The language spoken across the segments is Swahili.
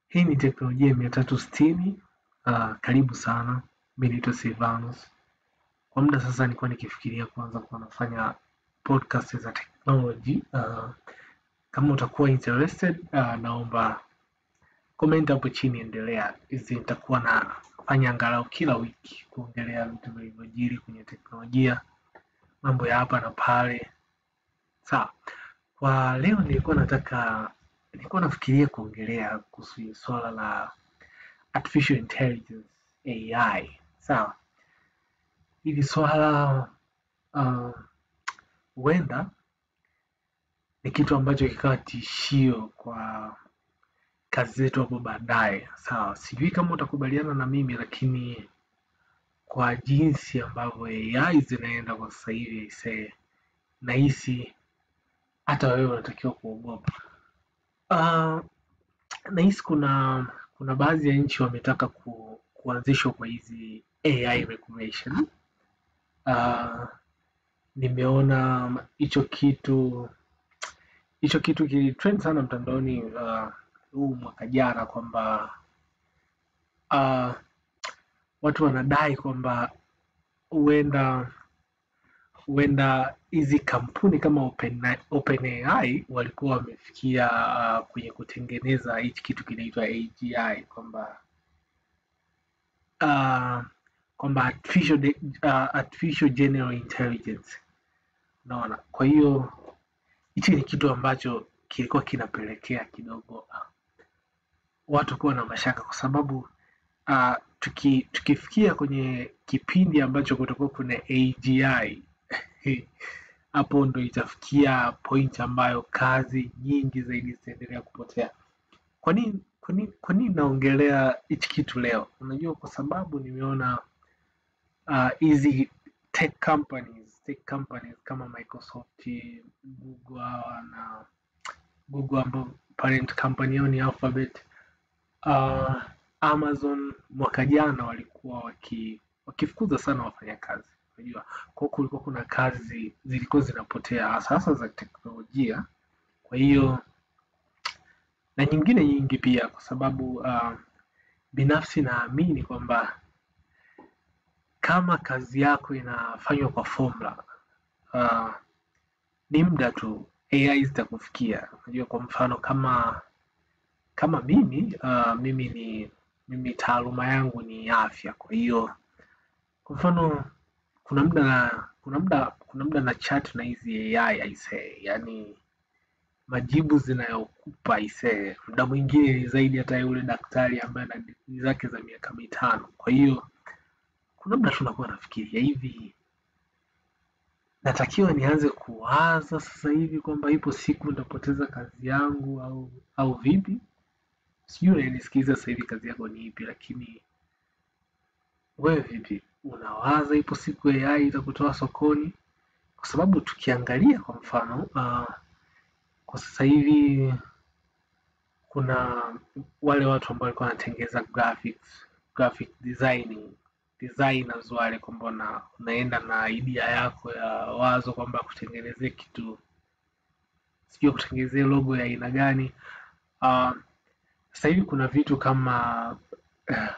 Hii ni teknolojia mia tatu sitini. Uh, karibu sana. Mimi naitwa Silvanus. Kwa muda sasa nilikuwa nikifikiria kuanza kuwa nafanya podcast za technology. Uh, kama utakuwa interested, uh, naomba comment hapo chini, endelea. Hizi nitakuwa nafanya angalau kila wiki kuongelea vitu vilivyojiri kwenye teknolojia, mambo ya hapa na pale. Sawa. Kwa leo nilikuwa nataka nilikuwa nafikiria kuongelea kuhusu swala la artificial intelligence AI. Sawa, hili swala huenda uh, ni kitu ambacho kikawa tishio kwa kazi zetu hapo baadaye. Sawa, sijui kama utakubaliana na mimi, lakini kwa jinsi ambavyo AI zinaenda kwa sasa hivi, se nahisi hata wewe unatakiwa kuogopa. Uh, nahisi kuna kuna baadhi ya nchi wametaka ku, kuanzishwa kwa hizi AI regulation. Uh, nimeona hicho kitu hicho kitu kilitrend sana mtandaoni uh, huu mwaka jana kwamba uh, watu wanadai kwamba huenda huenda hizi kampuni kama OpenAI Open walikuwa wamefikia uh, kwenye kutengeneza hichi kitu kinaitwa AGI kwamba uh, kwamba artificial, de, uh, artificial general intelligence unaona. Kwa hiyo hichi ni kitu ambacho kilikuwa kinapelekea kidogo uh, watu kuwa na mashaka kwa sababu uh, tuki, tukifikia kwenye kipindi ambacho kutakuwa kuna AGI hapo ndo itafikia point ambayo kazi nyingi zaidi zitaendelea kupotea. Kwa nini kwa nini kwa nini naongelea hichi kitu leo? Unajua, kwa sababu nimeona hizi uh, tech companies tech companies kama Microsoft, Google hawa na Google ambao parent company yao ni Alphabet, uh, Amazon mwaka jana walikuwa waki, wakifukuza sana wafanyakazi unajua kwa kulikuwa kuna kazi zilikuwa zinapotea hasa hasa za teknolojia. Kwa hiyo na nyingine nyingi pia, kwa sababu uh, binafsi naamini kwamba kama kazi yako inafanywa kwa formula uh, ni muda tu AI zitakufikia. Unajua, kwa mfano kama kama mimi uh, mimi ni mimi taaluma yangu ni afya, kwa hiyo kwa mfano kuna muda na kuna muda kuna muda na chat na hizi AI aisee, yani majibu zinayokupa aisee, muda mwingine ni zaidi hata yule daktari ambaye ana digrii zake za miaka mitano. Kwa hiyo kuna muda tunakuwa nafikiria hivi, natakiwa nianze kuwaza sasa hivi kwamba ipo siku nitapoteza kazi yangu au au vipi? Sijui unanisikiliza sasa hivi kazi yako ni ipi, lakini wewe vipi? Unawaza ipo siku AI itakutoa sokoni? Kwa sababu tukiangalia kwa mfano uh, kwa sasa hivi kuna wale watu ambao walikuwa wanatengeneza graphics, graphic designing designers wale, kwamba una, unaenda na idea yako ya wazo kwamba kutengenezea kitu sijui kutengenezea logo ya aina gani. Uh, sasa hivi kuna vitu kama uh,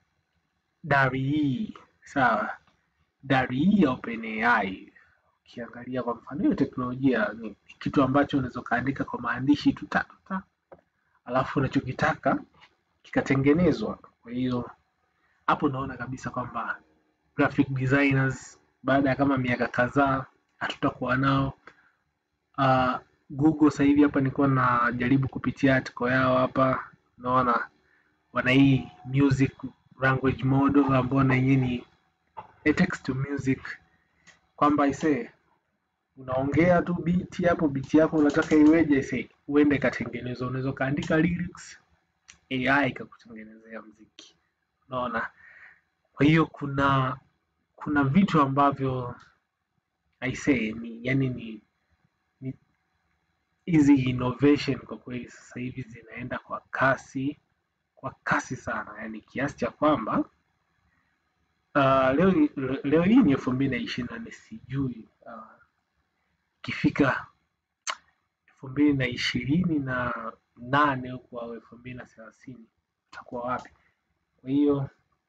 DALL-E sawa, DALL-E ya OpenAI ukiangalia kwa mfano hiyo teknolojia ni kitu ambacho unaweza ukaandika kwa maandishi tu ta ta, alafu unachokitaka kikatengenezwa. Kwa hiyo hapo unaona kabisa kwamba graphic designers baada ya kama miaka kadhaa hatutakuwa nao. Uh, Google sasa hivi hapa nilikuwa najaribu kupitia article yao hapa, naona wana hii music language model ambao na yenyewe ni a text to music kwamba ise unaongea tu beat hapo, beat yako unataka iweje, ise uende ikatengenezwa. Unaweza ukaandika lyrics, AI ikakutengenezea mziki, unaona. Kwa hiyo kuna kuna vitu ambavyo aise ni yani ni ni hizi innovation kwa kweli sasa hivi zinaenda kwa kasi kwa kasi sana, yani kiasi cha kwamba uh, leo leo hii ni elfu mbili na ishirini na nne sijui ikifika uh, elfu mbili na ishirini na nane huku au elfu mbili na thelathini tutakuwa wapi? Kwa hiyo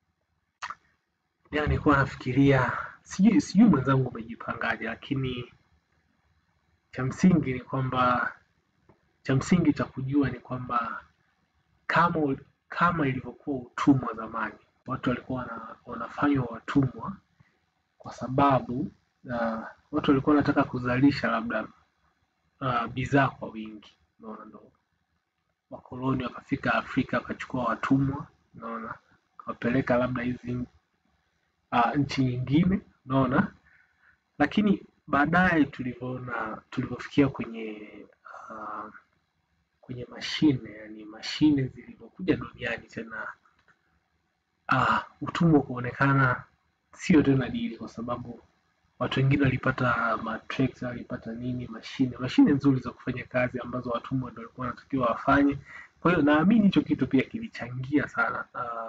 jana nilikuwa nafikiria, sijui sijui mwenzangu umejipangaje, lakini cha msingi ni kwamba cha msingi cha kujua ni kwamba kama ul- kama ilivyokuwa utumwa zamani, watu walikuwa wana, wanafanywa watumwa kwa sababu uh, watu walikuwa wanataka kuzalisha labda uh, bidhaa kwa wingi, unaona, ndo wakoloni wakafika Afrika wakachukua watumwa, unaona, wakapeleka labda hizi uh, nchi nyingine, unaona, lakini baadaye tulivyoona tulivyofikia kwenye uh, kwenye mashine, yani mashine zilivyokuja duniani tena uh, utumwa kuonekana sio tena dili, kwa sababu watu wengine walipata matrekta, walipata nini, mashine mashine nzuri za kufanya kazi ambazo watumwa ndio walikuwa wanatakiwa wafanye. Kwa hiyo naamini hicho kitu pia kilichangia sana uh,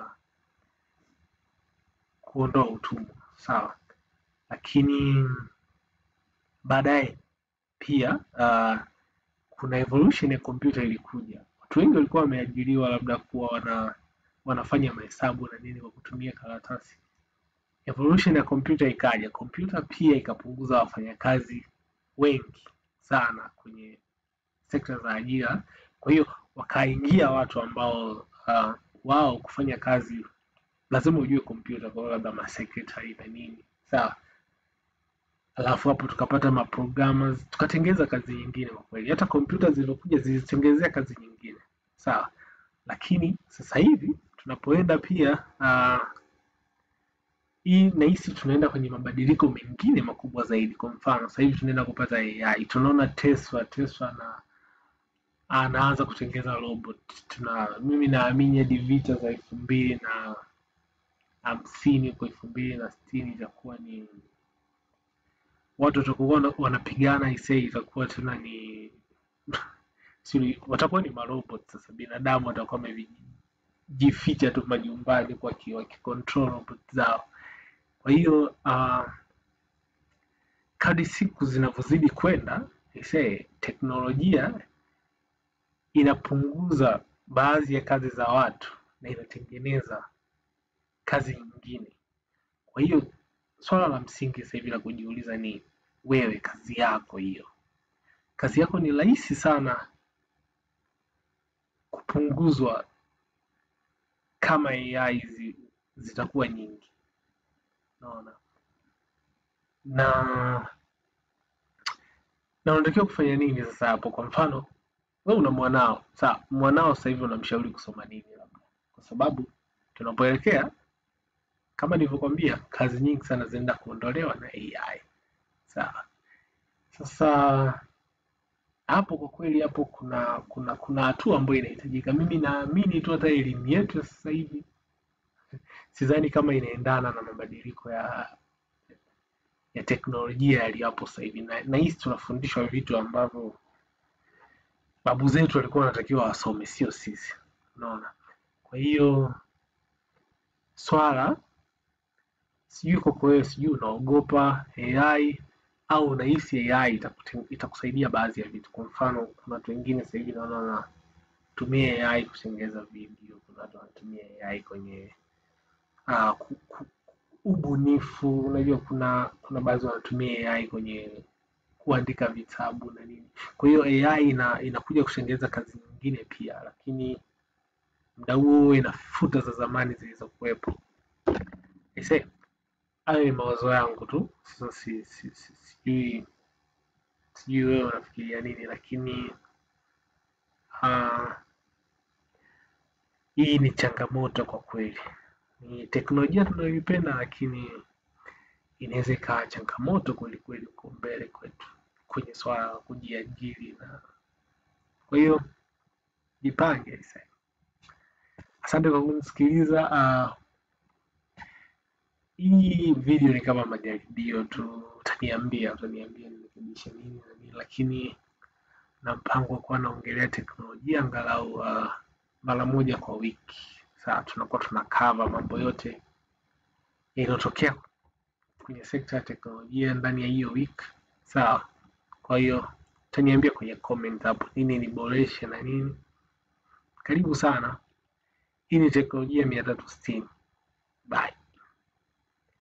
kuondoa utumwa, sawa, lakini baadaye pia uh, kuna evolution ya kompyuta ilikuja. Watu wengi walikuwa wameajiriwa labda kuwa wana wanafanya mahesabu na nini kwa kutumia karatasi. Evolution ya kompyuta ikaja, kompyuta pia ikapunguza wafanyakazi wengi sana kwenye sekta za ajira. Kwa hiyo wakaingia watu ambao uh, wao kufanya kazi lazima ujue kompyuta, kwa hiyo labda masekretari na nini, sawa. Alafu hapo tukapata maprogrammers, tukatengeza kazi nyingine. Kwa kweli hata kompyuta zilizokuja zilitengenezea kazi nyingine, sawa. Lakini sasa hivi tunapoenda pia uh, hii nahisi tunaenda kwenye mabadiliko mengine makubwa zaidi. Kwa mfano sasa hivi tunaenda kupata AI, tunaona Tesla Tesla na anaanza kutengeneza robot. Tuna mimi naamini hadi vita za elfu mbili na hamsini huko elfu mbili na sitini itakuwa ni watu watakuwa wana- wanapigana isei, itakuwa tena ni sijui, watakuwa ni marobot sasa, binadamu watakuwa wamejificha tu majumbani kwa ki- wakicontrol robot zao. Kwa hiyo uh, kadri siku zinavyozidi kwenda isee, teknolojia inapunguza baadhi ya kazi za watu na inatengeneza kazi nyingine. Kwa hiyo swala la msingi sasa hivi la kujiuliza ni wewe, kazi yako hiyo, kazi yako ni rahisi sana kupunguzwa kama AI zi, zitakuwa nyingi, unaona na na unatakiwa kufanya nini sasa hapo? Kwa mfano wewe una mwanao, sawa, mwanao sasa hivi unamshauri kusoma nini labda, kwa sababu tunapoelekea kama nilivyokwambia, kazi nyingi sana zinaenda kuondolewa na AI. Sawa. Sasa hapo kwa kweli, hapo kuna kuna kuna hatua ambayo inahitajika. Mimi naamini tu hata elimu yetu ya sasa hivi sidhani kama inaendana na mabadiliko ya ya teknolojia yaliyopo sasa hivi, na nahisi tunafundishwa vitu ambavyo babu zetu walikuwa wanatakiwa wasome, sio sisi. Unaona? Kwa hiyo swala sijui kwako wewe, sijui unaogopa AI au unahisi AI itakute- itakusaidia baadhi ya vitu. Kwa mfano, kuna watu wengine sasa hivi naona wanatumia AI kutengeneza video, kuna watu wanatumia AI kwenye uh, ku, ku, ubunifu. Unajua, kuna kuna baadhi wanatumia AI kwenye kuandika vitabu na nini. Kwa hiyo AI ina, inakuja kutengeneza kazi nyingine pia, lakini muda huo inafuta za zamani zilizokuwepo. Aisee, hayo ni mawazo yangu tu. Sasa si, si, si, sijui sijui wewe unafikiria nini, lakini uh, hii ni changamoto kwa kweli. Ni teknolojia tunayoipenda, lakini inaweza ikawa changamoto kweli kweli huko mbele kwetu kwenye swala la kujiajiri, na kwa hiyo jipange. aisee. Asante kwa kunisikiliza. Uh, hii video ni kama majaribio tu, utaniambia utaniambia nirekebishe nini na nini, lakini na mpango wa kuwa naongelea teknolojia angalau uh, mara moja kwa wiki. Sasa tunakuwa tuna cover mambo yote yanayotokea kwenye sekta ya teknolojia ndani ya hiyo wiki, sawa. Kwa hiyo utaniambia kwenye comment hapo nini niboreshe na nini. Karibu sana. hii ni teknolojia mia tatu sitini